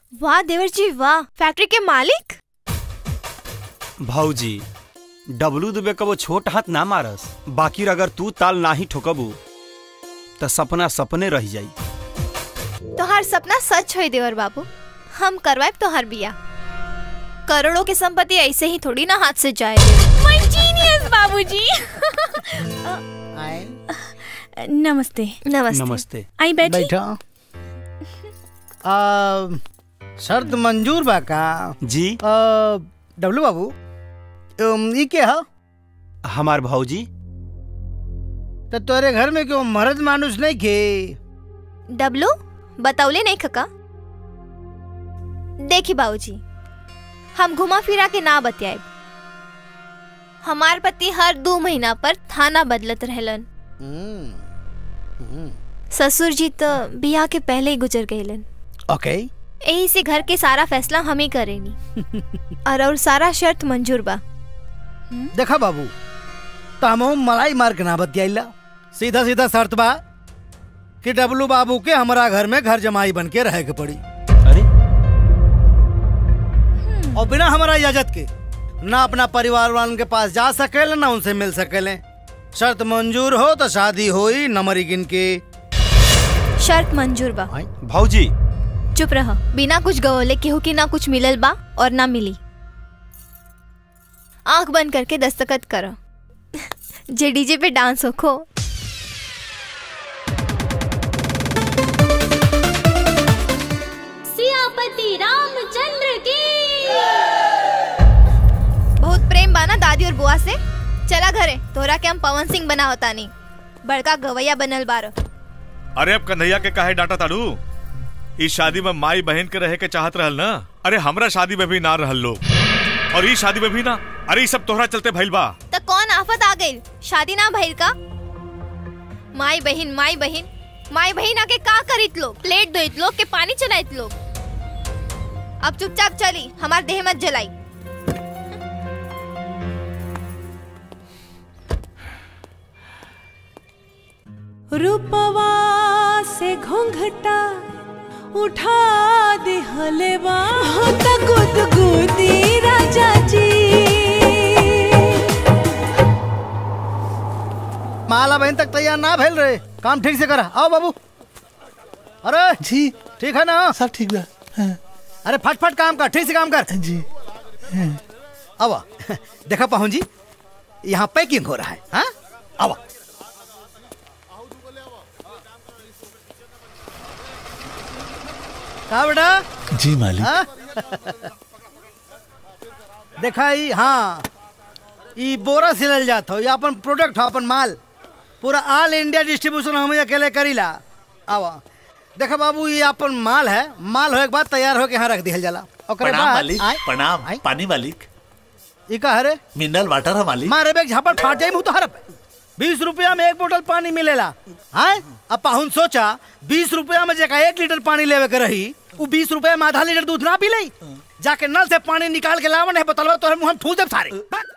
वाह देवर जी वाह फैक्ट्री के मालिक भौजी डब्लू दुबे कबो छोट हाथ ना मारस बाकी अगर तू ताल नाही ठोकबू त सपना सपने रह जाई तोहार सपना सच होई देवर बाबू हम करवाए तोहार बिया करोड़ों की संपत्ति ऐसे ही थोड़ी ना हाथ से जाए माय जीनियस बाबूजी नमस्ते नमस्ते नमस्ते आई बैठी बैठो आ, शर्त मंजूर बा का जी आ, डब्लू बाबू अम, ई के ह हमार भौजी तो तोरे घर में क्यों मर्द मानुस नहीं के डब्लू बताउले नहीं खका देखी बाबूजी हम घुमा फिरा के ना बतियाए हमार पति हर दो महीना पर थाना बदलत रहलन ससुर जी तो बियाह के पहले ही गुजर गईलन ओके यही से घर के सारा फैसला हम ही करेनी और और सारा शर्त मंजूर बा देखा बाबू तो हम मलाई मार के ना बतियाइला सीधा सीधा शर्त बा कि डब्लू बाबू के हमारा घर में घर जमाई बन के रहे के पड़ी अरे और बिना हमारा इजाजत के ना अपना परिवार वालन के पास जा सकेले ना उनसे मिल सकेले शर्त मंजूर हो तो शादी होई नमरी गिन के शर्त मंजूर बा भौजी चुप रह बिना कुछ गवले केहू की ना कुछ मिलल बा और ना मिली आंख बंद करके दस्तखत करो जे डीजे पे डांस होखो सियापति रामचंद्र की बहुत प्रेम बा ना दादी और बुआ से चला घरे तोरा के हम पवन सिंह बना होता नहीं बड़का गवैया बनल बारो अरे अब कन्हैया के काहे डांटा ताड़ू इस शादी में माई बहन के रहे के चाहत रहल ना अरे हमरा शादी में भी ना रहल लोग और ई शादी में भी ना अरे ई सब तोहरा चलते भइल बा तो कौन आफत आ गई शादी ना भइल का माई बहिन माई बहिन माई बहिन आके का करित लोग प्लेट धोइत लोग के पानी चलाइत लोग अब चुपचाप चली हमार देह मत जलाई रूपवा से घोंघटा उठा दे हलेवा होता गुदगुदी राजा जी माला बहन तक तैयार ना भेल रहे काम ठीक से करा आओ बाबू अरे जी ठीक है ना सब ठीक बा हाँ, अरे फटफट काम कर ठीक से काम कर जी अब देखा पहुन जी यहाँ पैकिंग हो रहा है हाँ अब कहा बेटा जी मालिक हाँ? देखा ई हाँ ई बोरा सिलल जात हो ये अपन प्रोडक्ट हो अपन माल पूरा ऑल इंडिया डिस्ट्रीब्यूशन हम अकेले करीला आवा देखा बाबू ये अपन माल है माल होए के बाद तैयार होके यहाँ रख दिहल जाला ओकरे प्रणाम बाद मालिक आय, प्रणाम आय, पानी मालिक ई का हरे मिनरल वाटर है मालिक मारे बेग झापड़ फाट जाई मुँह तो हरप बीस रुपया में एक बोतल पानी मिलेला हाँ अब पाहुन सोचा बीस रुपया में जगह एक लीटर पानी लेवे के रही वो बीस रुपया में आधा लीटर दूध ना पी लई जाके नल से पानी निकाल के लावन है बोतलवा तो मुंह में ठूस दे सारे